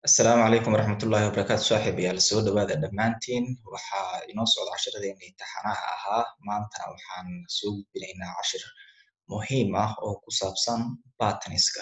asalaamu calaykum waraxmatullaahi wabarakaatu saaxiib yaal soo dhawaada dhammaantiin waxaa inoo socda cashiradeenii taxanaha ahaa maantana waxaan soo gudbinaynaa cashir muhiim ah oo ku saabsan bataniska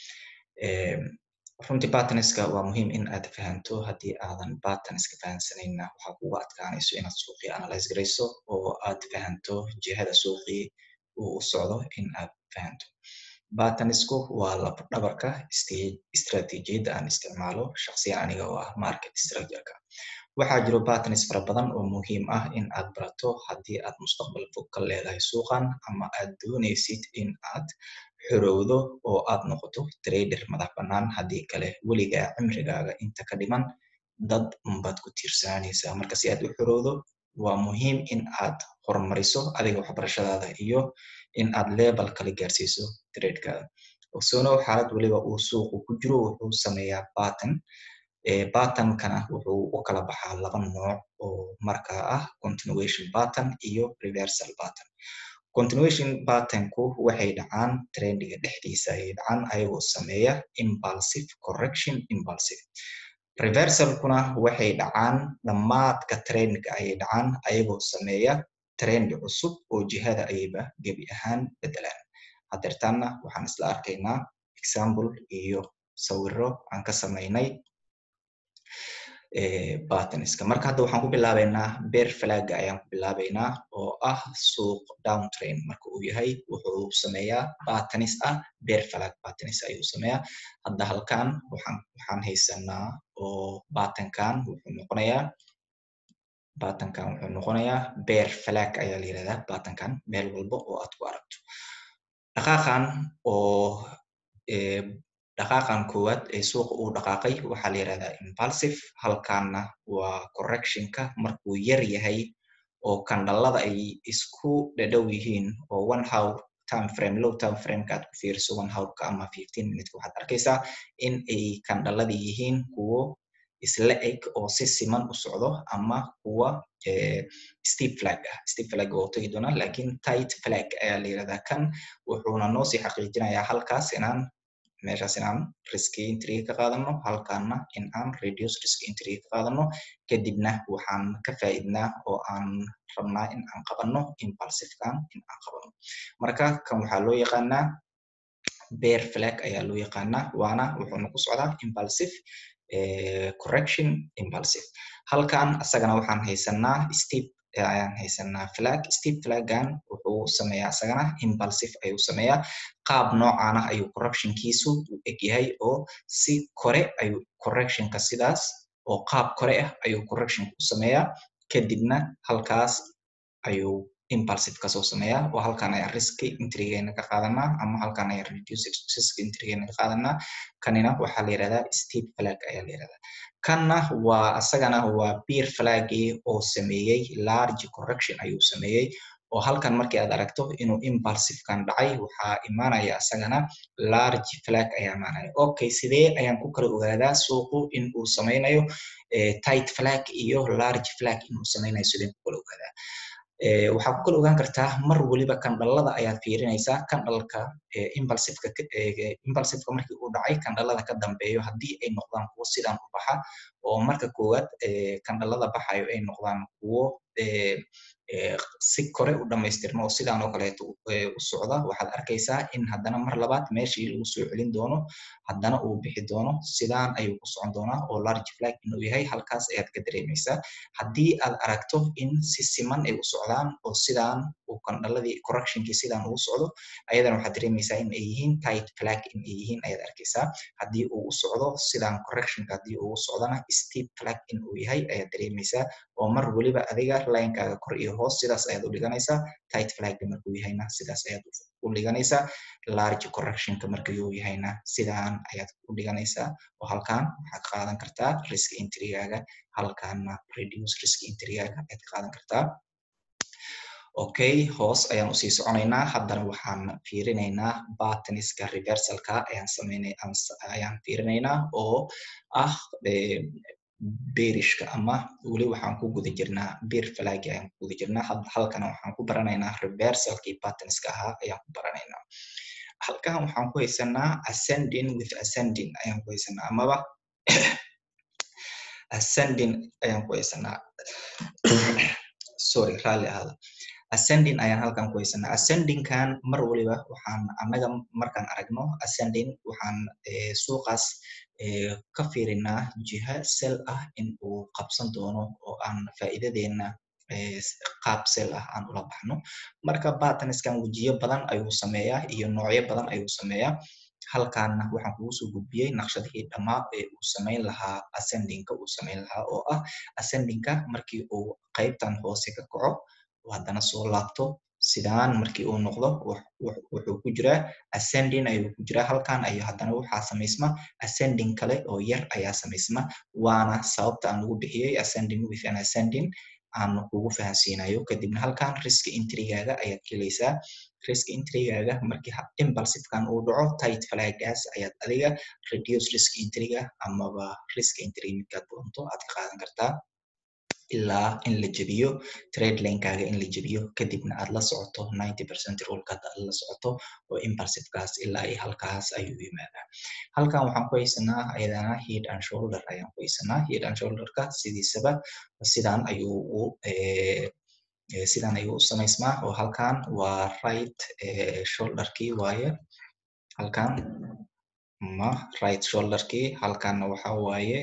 runtii bataniska waa muhiim in aad fahanto haddii aadan bataniska fahansanayna waxaa kugu adkaanayso inaad suuqii analyze garayso oo aad fahanto jihada suuqii uu u socdo in aad fahanto batanisku waa labdhabarka istratijiyadda aan isticmaalo shaksiyan aniga oo ah market structureka waxaa jiro batanis fara badan oo muhiim ah in aad barato haddii aad mustaqbal fog ka leedahay suuqan ama aad doonaysid in aad xorowdo oo aad noqoto trader madax bannaan haddii kale weligaa cimrigaaga inta ka dhiman dad unbaad ku tiirsananaysaa marka si aad u xorowdo waa muhiim in aad horumariso adiga waxbarashadaada iyo in aad lebel kala gaarsiiso tradekaada ogsoonow xaalad weliba uu suuqu ku jiro wuxuu sameeyaa batan batankana wuxuu u kala baxaa laba nooc oo markaa ah continuation batan iyo reversal batan continuation batanku waxay dhacaan trendiga dhexdiisa ayay dhacaan ayagoo sameeya impulsive correction impulsive reversalkuna waxay dhacaan dhammaadka trendga ayay dhacaan ayagoo sameeya trend cusub oo jihada ayayba gebi ahaan bedelaan hadeertaanna waxaan isla arkaynaa example iyo sawiro aan ka samaynay bataniska marka hadda waxaan ku bilaabaynaa beer flaga ayaan ku bilaabaynaa oo ah suuq downtrain marka uu yahay wuxuu sameeyaa batanis ah beer flag batanis ayuu sameeyaa hadda halkan waxaan waxaan haysanaa oo batankan wuxuu noqonayaa batankan wuxuu noqonayaa beer flag ayaa la yirahdaa batankan meel walba oo aad ku aragto dhaqaaqan oo dhaqaaqan koowaad ee suuqa uu dhaqaaqay waxaa la yirahdaa impulsive halkaana waa correctionka markuu yar yahay oo kandhalada ay isku dhadhow yihiin oo one hour time frame low time frameka aad ku fiiriso one hourka ama fifteen minuteka waxaad arkaysaa in ay kandhalada yihiin kuwo isla eg oo si siman u socdo ama kuwa steve flag ah steve flag oo tagi doona lakin tight flag ayaa la yirahdaa kan wuxuuna noo sii xaqiijinayaa halkaas inaan meeshaas inaan risk entry ka qaadano halkaana in aan reduce risk entry ka qaadano kadibna waxaan ka faa'iidnaa oo aan rabnaa in aan qabano impulsivekan in aan qabano marka kan waxaa loo yaqaanaa bear flag ayaa loo yaqaanaa waana wuxuuna ku socdaa impulsive correction impulsive halkan asagana waxaan haysanaa steve ayaan haysanaa flag steve flagan wuxuu sameeyaa asagana impulsive ayuu sameeyaa qaab noocaana ayuu correctionkiisu u egyahay oo si kore ayuu correctionka sidaas oo qaab kore ah ayuu correctionka u sameeyaa kadibna halkaas ayuu impulsive kasoo sameeyaa oo halkan ayaan risk entrygeena ka qaadanaa ama halkan ayaan reduce risk entrygeena ka qaadanaa kanina waxaa la yirahdaa steve flag ayaa la yirahdaa kanna waa asagana waa beer flagi oo sameeyey large correction ayuu sameeyey oo halkan markii aad aragto inuu impulsivekan dhacay waxaa imaanaya asagana large flag ayaa imaanaya okay sidee ayaan ku kala ogaadaa suuqu in uu sameynayo tight flag iyo large flag inuu sameynayo sideen ku kala ogaadaa waxaa ku kala ogaan kartaa mar weliba kandhalada ayaad fiirinaysaa kandhalka impulsiveka impulsiveka markii uu dhacay kandhalada ka dambeeyo haddii ay noqdaan kuwo sidaan u baxa oo marka koowaad kandhalada baxayo ay noqdaan kuwo si kore u dhamaystirma oo sidaan oo kaleeto u socda waxaad arkaysaa in haddana mar labaad meeshii lagu soo celin doono haddana uu bixi doono sidaan ayuu ku socon doonaa oo large flag inuu yahay halkaas ayaad ka dareemaysaa haddii aad aragto in si siman ay u socdaan oo sidaan uu kandhaladii correctionkii sidaan ugu socdo ayadana waxaad dareemaysaa in ay yihiin tight flag in ay yihiin ayaad arkaysaa haddii uu u socdo sidaan correctionka haddii uu u socdana steep flag in uu yahay ayaad dareemaysaa oo mar weliba adiga linekaaga kor iyo hoos sidaas ayaad u dhiganaysaa tight flagga markuu yahayna sidaas ayaad u dhiganaysaa large correctionka markuu yahayna sidaan ayaad u dhiganaysaa oo halkan waxaad qaadan kartaa risk entrygaaga halkaana reduce risk entrygaaga ayaad ka qaadan kartaa okay hoos ayaan usii soconaynaa haddana waxaan fiirinaynaa bataniska reversalka ayaan sameynay ayaan fiirinaynaa oo ah beerishka ama weli waxaan ku guda jirnaa beer flagi ayaan ku guda jirnaa halkana waxaan ku baranaynaa reversalkii bataniska ahaa ayaan ku baranaynaa halkan waxaan ku haysanaa ascending with ascending ayaan ku haysanaa amaba ascending ayaan ku haysanaa sorry raalli ahaada ascending ayaan halkan ku haysanaa ascendingkan mar waliba waxaan annaga markaan aragno ascending waxaan suuqaas ka fiirinaa jiha sel ah in uu qabsan doono oo aan faa'iidadeena qaab sel ah aan ula baxno marka bartaniskan wejiyo badan ayuu sameeyaa iyo noocyo badan ayuu sameeyaa halkaanna waxaan kugu soo gudbiyey naqshadihii dhammaa ee uu samayn lahaa ascendingka uu samayn lahaa oo ah ascendingka markii uu qaybtan hoose ka kaco haddana soo laabto sidaan markii uu noqdo wuxuu ku jiraa ascending ayuu ku jiraa halkan ayu haddana waxaa samaysma ascending kale oo yar ayaa samaysma waana sababta aan ugu bixiyey ascending with an ascending aan kugu fahansiinayo kadibna halkan risk intrigaaga ayaad gelaysaa risk intrigaaga markii impulsivekan uu dhaco tight flagaas ayaad adiga reduce risk intriga amaba risk intrig midkaad doonto aad ka qaadan kartaa ilaa in la jebiyo trade linekaaga in la jebiyo kadibna aad la socoto ninety percent rulekaad aad la socoto oo impulsivekaas ilaa iyo halkaas ayuu yimaadaa halkan waxaan ku haysanaa ayadana head and shoulder ayaan ku haysanaa head and shoulderka sidiisaba sidan ayuu u sidan ayuu u samaysmaa oo halkan waa right shoulderkii waaye halkan ma right shoulderkii halkanna waxa waaye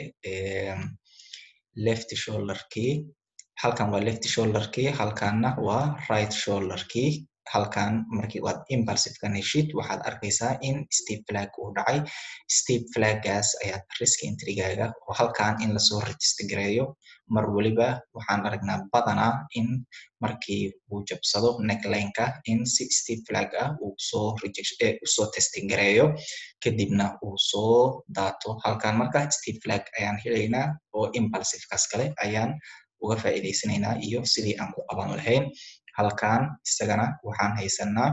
left shoulderkii halkan waa left shoulderkii halkanna waa right shoulderkii halkan markii waad impulsivekan heshid waxaad arkaysaa in step flag uu dhacay step flaggaas ayaad risk intrigaaga oo halkan in lasoo register gareeyo mar waliba waxaan aragnaa badanaa in markii uu jabsado necklineka in si step flag ah uu soo usoo testing gareeyo kadibna uu soo daato halkan marka step flag ayaan helaynaa oo impulsivekaas kale ayaan uga faa'iidaysanaynaa iyo sidii aan ku qaban lahayn halkan isagana waxaan haysanaa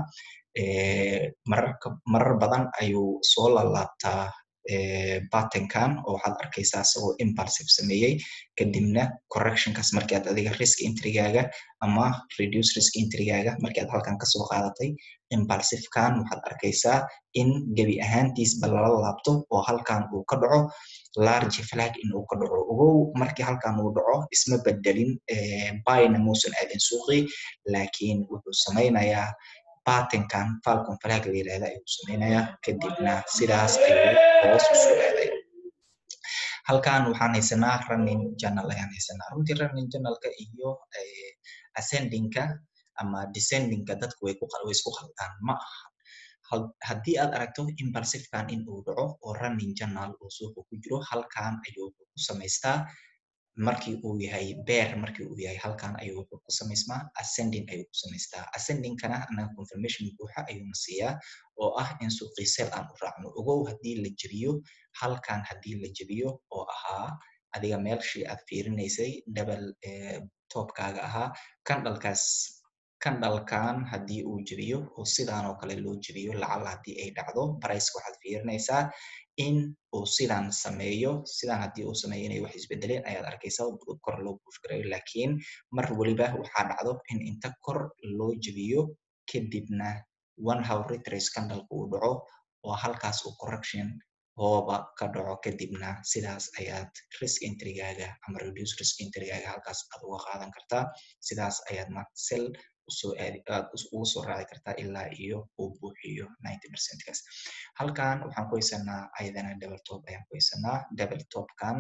marar badan ayuu soo lalaabtaa batenkan oo waxaad arkaysaa isagoo impulsive sameeyey kadibna correctionkaas markii aad adiga risk intrigaaga ama reduce risk intrigaaga markii aad halkan kasoo qaadatay impulsivekan waxaad arkaysaa in gebi ahaantiisba lala laabto oo halkan uu ka dhaco large flag in uu ka dhaco ogow markii halkan uu dhaco isma bedelin byna muusan aadin suuqii laakiin wuxuu samaynayaa batenkan falcon flag la yirahda ayuu samaynayaa kadibna sidaas ayuu hoos usoo aaday halkan waxaan haysanaa running journal ayaan haysanaa runtii running journalka iyo ascendingka ama descendingka dadku way isku khaldaan ma aha haddii aad aragto impulsivekan in uu dhaco oo running journal uu suuqa ku jiro halkan ayuu ku samaystaa markii uu yahay bear markii uu yahay halkan ayuu wuxuu ku samaysmaa ascending ayuu ku samaystaa ascendingkana anaga confirmation buuxa ayuuna siiyaa oo ah in suuqii sel aan u raacno ogow haddii la jebiyo halkan haddii la jebiyo oo ahaa adiga meelshii aad fiirinaysay double topkaaga ahaa kandhalkaas kandhalkan haddii uu jebiyo oo sidaan oo kale loo jebiyo lacala haddii ay dhacdo barayska waxaad fiirinaysaa in uu sidan sameeyo sidan haddii uu sameeyo inay wax isbedeleen ayaad arkaysaa kor loo buush garayo laakiin mar waliba waxaa dhacdo in inta kor loo jebiyo kadibna one how retrace candalka uu dhaco oo halkaas uu correction hooba ka dhaco kadibna sidaas ayaad risk intrigaaga ama reduce risk intrigaaga halkaas aad uga qaadan kartaa sidaas ayaad ma sel usoo aadi aad ugu soo raaci kartaa ilaa iyo uu buuxiyo ninety percentkaas halkan waxaan ku haysanaa ayadana double top ayaan ku haysanaa double topkan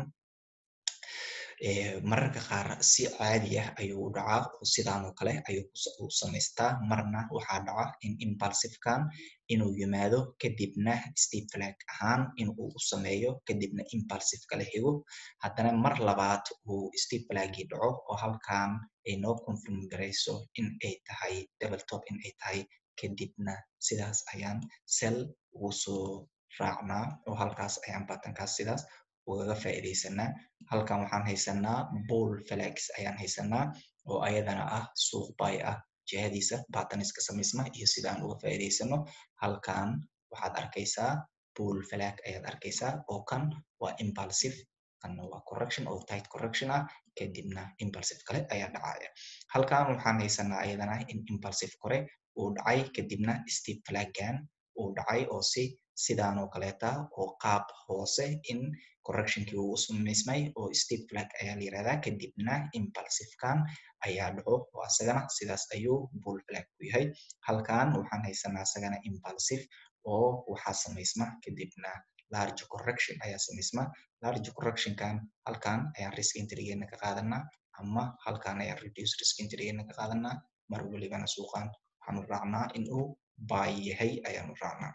mararka qaar si caadi ah ayuu u dhacaa oo sidaan oo kale ayuu u samaystaa marna waxaa dhaca in impulsivekan inuu yimaado kadibna step flag ahaan in uu u sameeyo kadibna impulsive kala xigo haddana mar labaad uu step flagii dhaco oo halkan ay noo confirm garayso in ay tahay double top in ay tahay kadibna sidaas ayaan sel ugu soo raacnaa oo halkaas ayaan batankaas sidaas ugaga faa'iidaysanaa halkan waxaan haysanaa bull flags ayaan haysanaa oo ayadana ah suuq bay ah jihadiisa bataniska samaysma iyo sida aan uga faa'iidaysano halkan waxaad arkaysaa bull flag ayaad arkaysaa oo kan waa impulsive kanna waa correction oo tight correction ah kadibna impulsive kale ayaa dhacaya halkan waxaan haysanaa ayadana in impulsive kore uu dhacay kadibna step flaggan uu dhacay oo si sidaan oo kaleeta oo qaab hoose in correctionkii uu samaysmay oo step flag ayaa la yirahdaa kadibna impulsivekan ayaa dhaco oo asagana sidaas ayuu bull flag ku yahay halkan waxaan haysanaa asagana impulsive oo waxaa samaysma kadibna large correction ayaa samaysma large correctionkan halkan ayaan risk entrygeena ka qaadanaa ama halkan ayaan reduce risk entrygeena ka qaadanaa mar welibana suuqan waxaanu raacnaa in uu buy yahay ayaanu raacnaa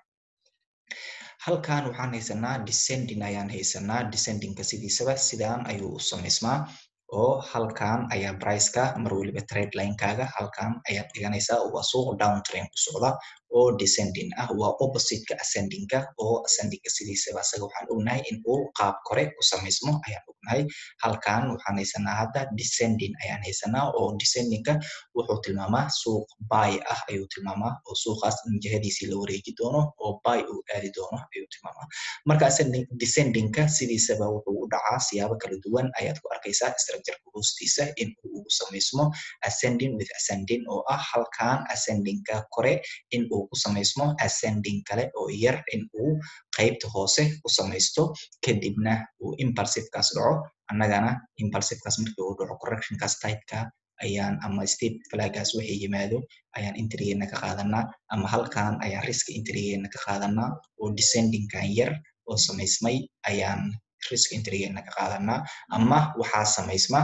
halkan waxaan haysanaa descending ayaan haysanaa descendingka sidiisaba sidaan ayuu u samaysmaa oo halkan ayaa priceka mar weliba trade linekaaga halkan ayaad dhiganaysaa waa suuq down train ku socda oo descending ah waa oppositeka ascendingka oo ascendingka sidiisaba asaga waxaan ognahay in uu qaab kore ku samaysmo ayaan ognahay halkan waxaan haysanaa hadda descending ayaan haysanaa oo descendingka wuxuu tilmaamaa suuq buy ah ayuu tilmaamaa oo suuqaas in jihadiisii la wareeji doono oo buy uu aadi doono ayuu tilmaamaa marka descendingka sidiisaba wuxuu u dhacaa siyaabo kala duwan ayaad ku arkaysaa structureka hoostiisa in uu samaysmo ascending with ascending oo ah halkan ascendingka kore in uu ku samaysmo ascending kale oo yar in uu qaybta hoose ku samaysto kadibna uu impulsivekaas dhaco annagana impulsivekaas markii uu dhaco correctionkaas typeka ayaan ama state flagaas waxay yimaado ayaan intrigeena ka qaadanaa ama halkan ayaan risk intrigeena ka qaadanaa oo descendingkan yar oo samaysmay ayaan risk intrigeena ka qaadanaa ama waxaa samaysma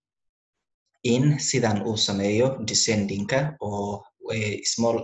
in sidan uu sameeyo descendingka oo small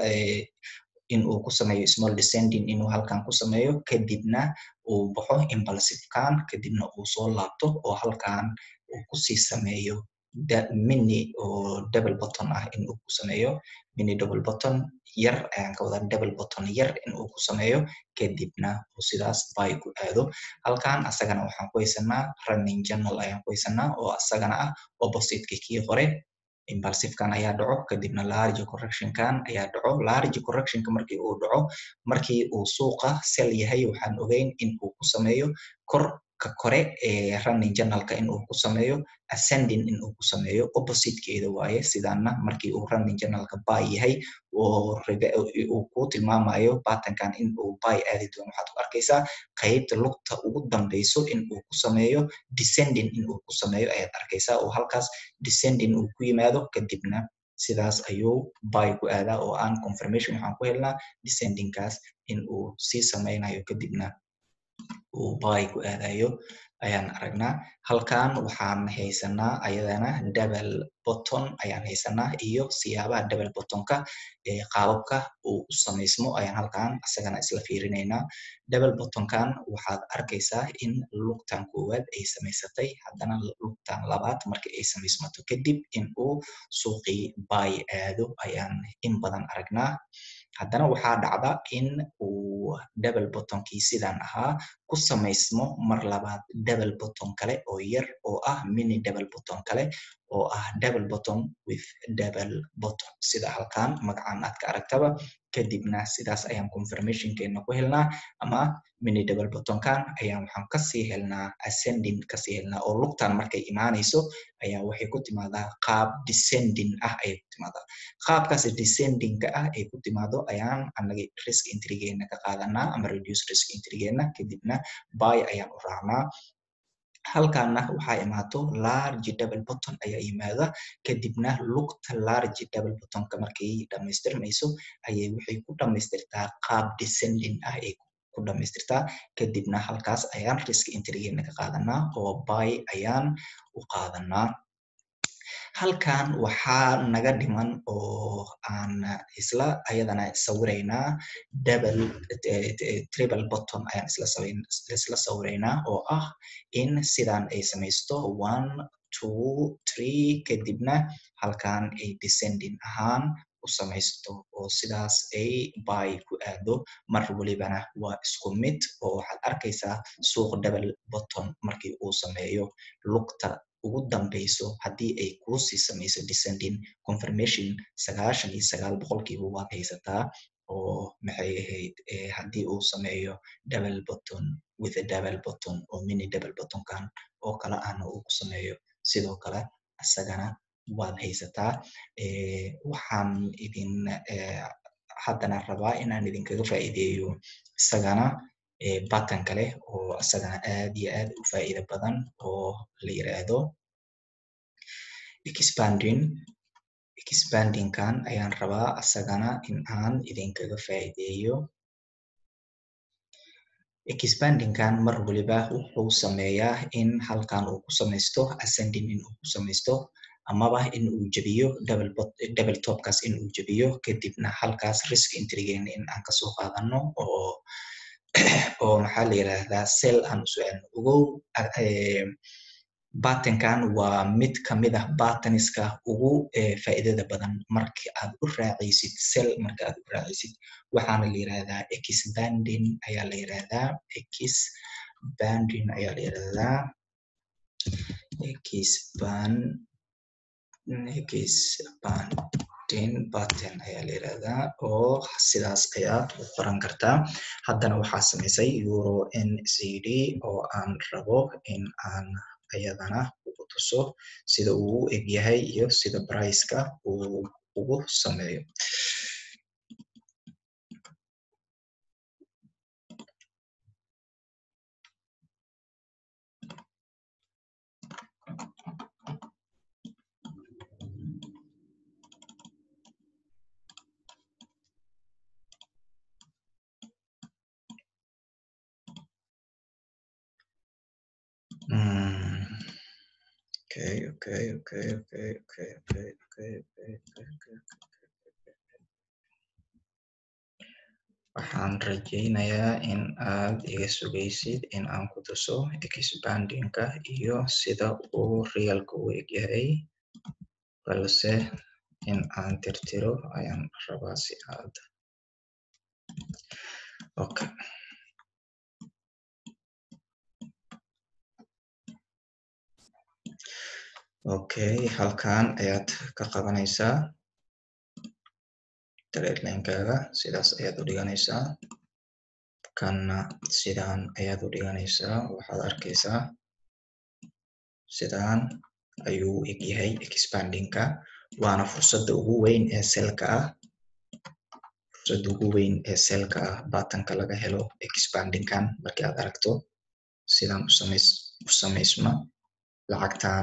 in uu ku sameeyo small descending inuu halkan ku sameeyo kadibna uu baxo impulsivekan kadibna uu soo laabto oo halkan uu kusii sameeyo mini oo double button ah in uu ku sameeyo mini double button yar ayaan ka wadaa double button yar in uu ku sameeyo kadibna uu sidaas buy ku aado halkan asagana waxaan ku haysanaa running journal ayaan ku haysanaa oo asagana ah oppositeka kii hore impulsivekan ayaa dhaco kadibna large correctionkan ayaa dhaco large correctionka markii uu dhaco markii uu suuqa sel yahay waxaan ogeyn in uu ku sameeyo kor ka kore ee running journalka in uu ku sameeyo ascending in uu ku sameeyo oppositekeeda waaye sidaana markii uu running journalka buy yahay oo uu ku tilmaamayo patternkan in uu buy aadi doono waxaad ku arkaysaa qaybta lugta ugu dambeyso in uu ku sameeyo descending in uu ku sameeyo ayaad arkaysaa oo halkaas descending uu ku yimaado kadibna sidaas ayuu buy ku aadaa oo aan confirmation waxaan ku helnaa descendingkaas in uu sii sameynayo kadibna uu buy ku aadayo ayaan aragnaa halkan waxaan haysanaa ayadana double button ayaan haysanaa iyo siyaabaha double buttonka ee qaababka uu u samaysmo ayaan halkan isagana isla fiirinaynaa double buttonkan waxaad arkaysaa in lugtan koowaad ay samaysatay haddana lugtan labaad markii ay samaysmato kadib in uu suuqii buy aado ayaan in badan aragnaa haddana waxaa dhacda in uu double buttonkii sidan ahaa ku samaysmo mar labaad double button kale oo yar oo ah mini double button kale oo ah double button with double button sida halkan magacan aad ka aragtaba kadibna sidaas ayaan confirmationkeena ku helnaa ama mini double buttonkan ayaan waxaan kasii helnaa ascending kasii helnaa oo lugtan markay imaanayso ayaa waxay ku timaadaa qaab descending ah ayay ku timaadaa qaabkaas descendingka ah ay ku timaado ayaan anaga risk intrigeena ka qaadanaa ama reduce risk intrigeena kadibna buy ayaan u raacnaa halkana waxaa imaato large double button ayaa yimaada kadibna lugta large double buttonka markay dhamaystirmayso ayay waxay ku dhamaystirtaa qaab descending ah ay ku dhamaystirtaa kadibna halkaas ayaan risk intrigeena ka qaadanaa oo buy ayaan u qaadanaa halkan waxaa naga dhiman oo aan isla ayadana sawiraynaa double triple button ayaan isla sawiraynaa oo ah in sidan ay samaysto one two three kadibna halkan ay descending ahaan u samaysto oo sidaas ay buy ku aado mar welibana waa isku mid oo waxaad arkaysaa suuq double button markii uu sameeyo lugta ugu dambeyso haddii ay kuusii samayso descending confirmation sagaashan iyo sagaal boqolkiiba waad haysataa oo maxay ahayd haddii uu sameeyo double button with a double button oo mini double buttonkan oo kale ahna uu ku sameeyo sidoo kale isagana waad haysataa waxaan idin haddana rabaa inaan idinkaga faa'iideeyo isagana batan kale oo asagana aad iyo aad u faa'iido badan oo la yiraahdo expanding expandingkan ayaan rabaa asagana in aan idinkaga faa'iideeyo expandingkan mar waliba wuxuu sameeyaa in halkan uu ku samaysto ascending in uu ku samaysto amaba in uu jebiyo double double topkaas in uu jebiyo kadibna halkaas risk intrigeena in aan kasoo qaadano oo oo maxaa la yiraahdaa sell aan usoo celno ogow batankan waa mid kamid ah bataniska ugu faa'iidada badan marka aad u raacaysid sell marka aad u raacaysid waxaana la yirahdaa expanding ayaa la yirahdaa expanding ayaa la yirahdaa expand expanding button ayaa la yirahdaa oo sidaas ayaad u qoran kartaa haddana waxaa samaysay euro ncd oo aan rabo in aan ayadana ugu tuso sida uu u eg yahay iyo sida briceka uu ugu sameeyo Mm. Okay, okay, okay, okay, okay, okay, okay, okay, okay, okay, okay. Waxaan rajaynayaa in aad iga sugaysid in aan ku tuso expandingka iyo sida uu realka u egyahay balse in aan tirtiro ayaan rabaa si aad okay okay halkan ayaad ka qabanaysaa tradelinekaaga sidaas ayaad u dhiganaysaa kanna sidaan ayaad u dhiganaysaa waxaad arkaysaa sidaan ayuu u eg yahay expandingka waana fursadda ugu weyn ee selka ah fursadda ugu weyn ee selka ah batanka laga helo expandingkan markii aad aragto sidaan u samays u samaysma lacagtan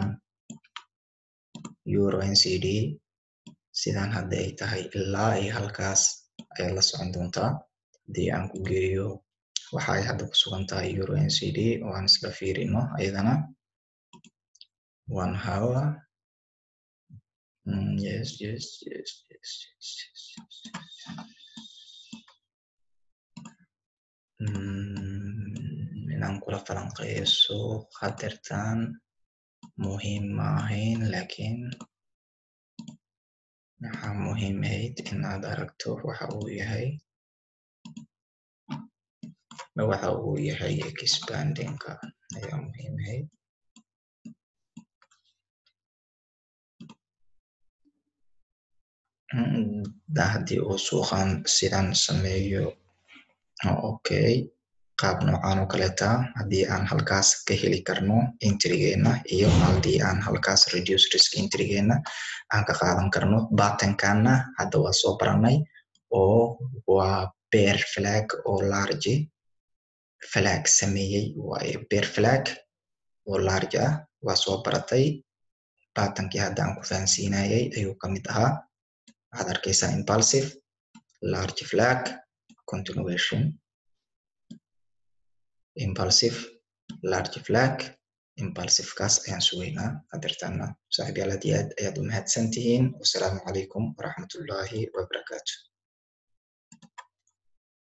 euro ncd sidaan hadda ay tahay ilaa ay halkaas ayaad la socon doontaa haddii aan ku geeyo waxa ay hadda ku sugan tahay euro ncd oo aan isla fiirino ayadana one hour mm, yes yes yes yes yes yes, yes. Mm, inaan kula falanqeeyo suuq hadeertan muhiim ma ahayn laakiin waxaa muhiim ahayd in aad aragto waxa uu yahay waxa uu yahay expandingka ayaa muhiim ahayd haddii uu suuqan sidan sameeyo okay qaab noocan oo kaleta haddii aan halkaas ka heli karno intrigeena iyo haddii aan halkaas reduce risk intrigeena aan ka qaadan karno batankanna hadda waa soo baranay oo waa bear flag oo large flag sameeyey waaye bear flag oo large ah waa soo baratay batankii hadda aan ku fahansiinayay ayuu kamid ahaa waxaad arkaysaa impulsive large flag continuation impulsive large flag impulsivekaas ayaan sugaynaa hadeertaana saaxiib yaal aad iyo aad ayaad u mahadsan tihiin wasalaamu calaykum waraxmatullaahi wabarakaatu